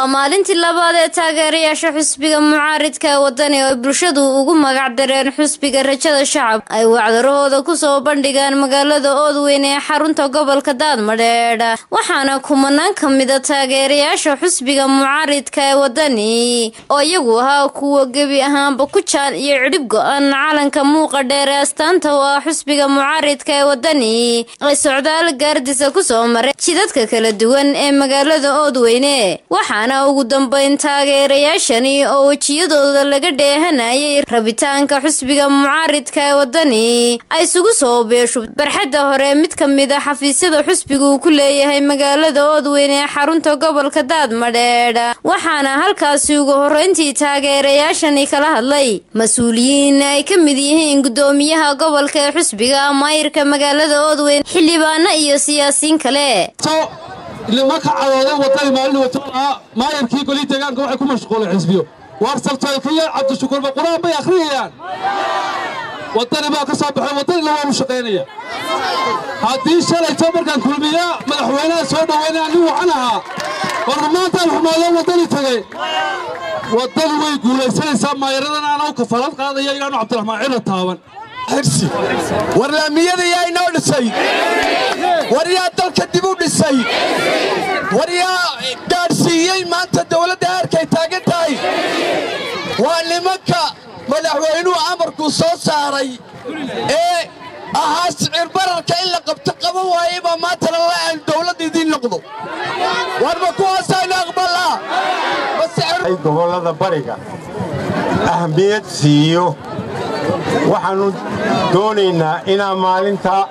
waa maalintii labaad ee taageerayaasha xusbiga mucaaridka ee wadani oo bulshadu ugu magac dareen xusbiga rajada shacab ay wacdarahooda kusoo bandhigaan magaalada oodweyn ee xarunta gobolka daadmadheedh waxaana kumanaan ka mida taageerayaasha xusbiga mucaaridka ee wadani oo iyagu ahaa kuwa gebi ahaanba ku jaan iyo cidhib go-an calanka muuqa dheer ee astaanta oo ah xusbiga mucaaridka ee wadani ay socdaal gaardisa kusoo maray jidadka kala duwan ee magaalada oodweyne waxaana ugu dambeyn taageerayaashani oo wejiyadooda laga dheehanayay rabitaanka xusbiga mucaaridka ee wadani ay isugu soo beesho barxadda hore mid ka mid a xafiisyada xusbiga uu ku leeyahay magaalada oodweyne ee xarunta gobolka daadmadheedh waxaana halkaasi ugu horreyntii taageerayaashani kala hadlay mas-uuliyiin ay ka mid yihiin gudoomiyaha gobolka ee xusbiga maayirka magaalada oodweyne xildhibaano iyo siyaasiyiin kale nimanka cadooday wadani maalin watolahaa maayarkii golii deegaanka waxay ku mashquuleen xisbiyo waar saltooykaya cabdishukuurba qur-aan bay akhriyayaan wadani baa ka soo baxay wadanina waanu shaqaynaya haddii shalayto markaan kulmiya madaxweynaha soo dhoweynaya nin wacan ahaa warma maantaan xumoodo wadani tegey wadani way guulaysanaysaa maayaradan aanau kafalad qaadaya inaanu cabdiraxmaan cila taaban war laamiyada yaa inoo dhisay war yaa dalka dib u dhisay war yaa gaadhsiiyey maanta dawladda heerkay taagan tahay waa nimanka madaxweynuhu amarkuu soo saaray ee ahaa sicir bararka in la qabto qaban waayey baa maantana la aan dawladda idiin noqdo warma kuwaasaynu aqbalaa gobollada bariga ahmiyad siiyo waxaannu doonaynaa inaa maalintaa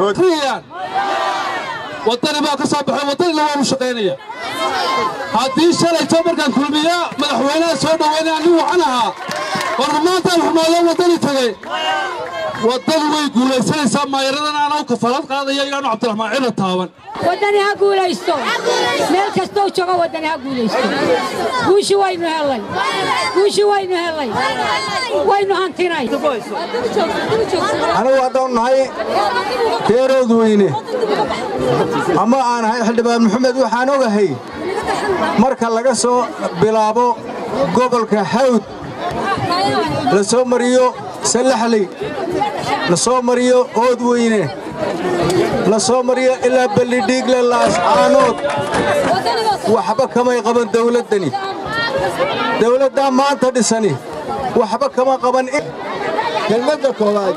wadani baa ka soo baxay wadanina waanu shaqaynaya haddii shalayto markaan kulmiya madaxweynaha soo dhoweynaya nin wacan ahaa warma maantaan xumoodo wadani tegey wadani way guulaysanaysaa maayaradan aanau kafalad qaadaya inaanu cabdiraxmaan cila taaban waddani ha guulaysto meel kastou joogo waddani ha guulaysto guushi waynu hellay guushi waynu hellay waynu hantinay anigu haddaan nahay beerood weyne ama aan ahay xildhibaan maxamed waxaan ogahay marka laga soo bilaabo gobolka hawd la soo mariyo sallaxley la soo mariyo oodweyne la soo mariyo ilaa ballidhiigle laascaanood waxba kamay qaban dawladdani dawladdaa maanta dhisani waxba kama qaban kelmadda koowaad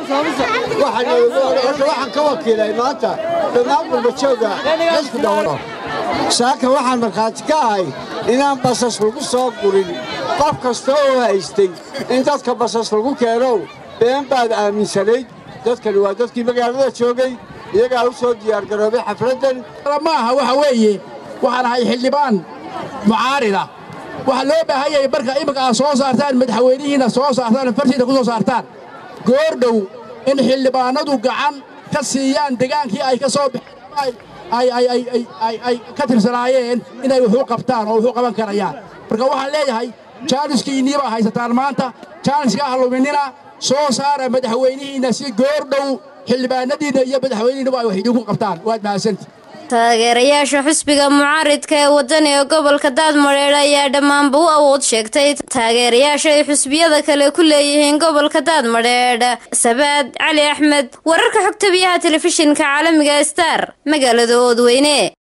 waxaan ka wakiilay maanta dhammaan gulbajooga xisku dhawano saaka waxaan markhaati ka ahay inaan basas lagu soo gurin qof kasta oo haystay in dadka basas lagu keenow been baad aaminsanayd dadkani waa dadkii magaalada joogay iyagaa u soo diyaargaroobay xafladdan maaha waxa weeye waxaan ahay xildhibaan mucaarida waxaa loo baahan yahay marka iminka aad soo saartaan madaxweynihiinna soo saartaan fartiina ku soo saartaan goordhow in xildhibaanadu gacan ka siiyaan degaankii ay ka soo baxeen ay ka tirsanaayeen inay wuxuu qabtaan oo wuxuu qaban karayaan marka waxaan leeyahay jaaniskiinnii baa haysataan maanta jaaniska ah luminina soo saara madaxweynihiinna si goordhow xildhibaanadiinna iyo madaxweynihiinna ay wax idinku qabtaan waad mahadsanti taageerayaasha xusbiga mucaaridka ee wadani ee gobolka daadmadheedh ayaa dhammaanba u awood sheegtay taageerayaasha ay xusbiyada kale ku leeyihiin gobolka daadmadheedh sabaad cali axmed wararka xogta biyaha telefishinka caalamiga star magaalada oodweyne